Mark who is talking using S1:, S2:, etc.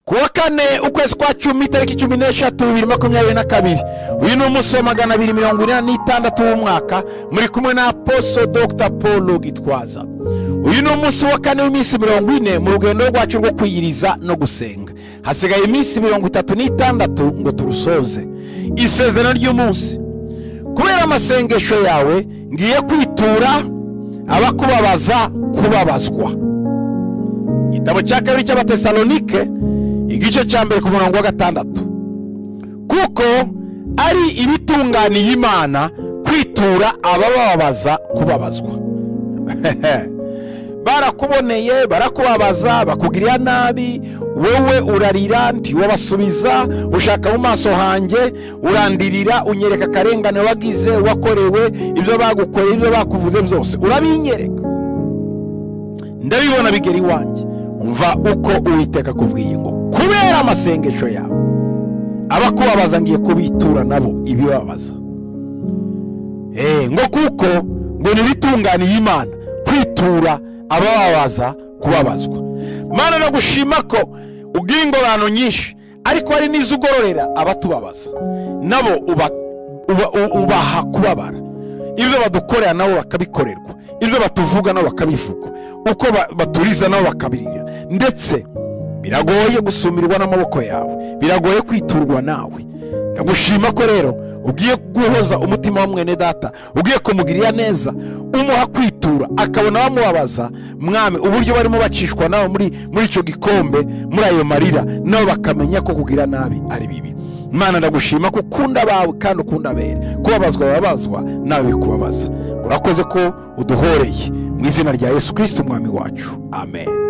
S1: ku wa kane ukwezi kwa cumi itariki cumi n'eshatu bibiri makumyabiri na kabiri uyu ni umunsi wa magana abiri mirongo ine n'itandatu w'umwaka muri kumwe na aposo dr paul gitwaza uyu ni umunsi wa kane w'iminsi mirongo ine mu rugendo rwacu rwo kwiyiriza no gusenga hasigaye iminsi mirongo itatu n'itandatu ngo turusoze isezerano ry'umunsi kubera amasengesho yawe ngiye kwitura abakubabaza kubabazwa igitabo cya kabiri cy'abatesalonike igice cya mbere ku murongo wa gatandatu kuko ari ibitunganiye imana kwitura abababaza kubabazwa barakuboneye barakubabaza bakugirira nabi wowe urarira ntiwabasubiza ushaka mu maso hanjye urandirira unyereka akarengane wagize wakorewe ibyo bagukoreye ibyo bakuvuze byose urabinyereka ndabibona bigera iwanjye umva uko uwiteka akubwiye ngo kubera amasengesho yawe abakubabaza ngiye kubitura nabo ibibabaza Eh, ngo kuko ngo ntibitunganiye imana kwitura abababaza kubabazwa mana no gushima ko ubwira ingororano nyinshi ariko hari n'izo ugororera abatubabaza nabo uba- uba- u- ubaha kubabara ibyo badukorera nabo bakabikorerwa ibyo batuvuga nabo bakabivuga uko ba- baturiza nabo bakabirira ndetse biragoye gusumirwa n'amaboko yawe biragoye kwiturwa nawe ndagushima ko rero ugiye guhoza umutima wa mwene data ugiye kumugirira neza umuha kwitura akabona bamubabaza mwami uburyo barimo bacishwa nawe muri muri icyo gikombe muri ayo marira nabo bakamenya ko kugira nabi ari bibi mana ndagushima ko ukunda abawe kandi ukunda abere kubabazwa babazwa nawe bikubabaza urakoze ko uduhoreye mu izina rya yesu kirisiti umwami wacu amen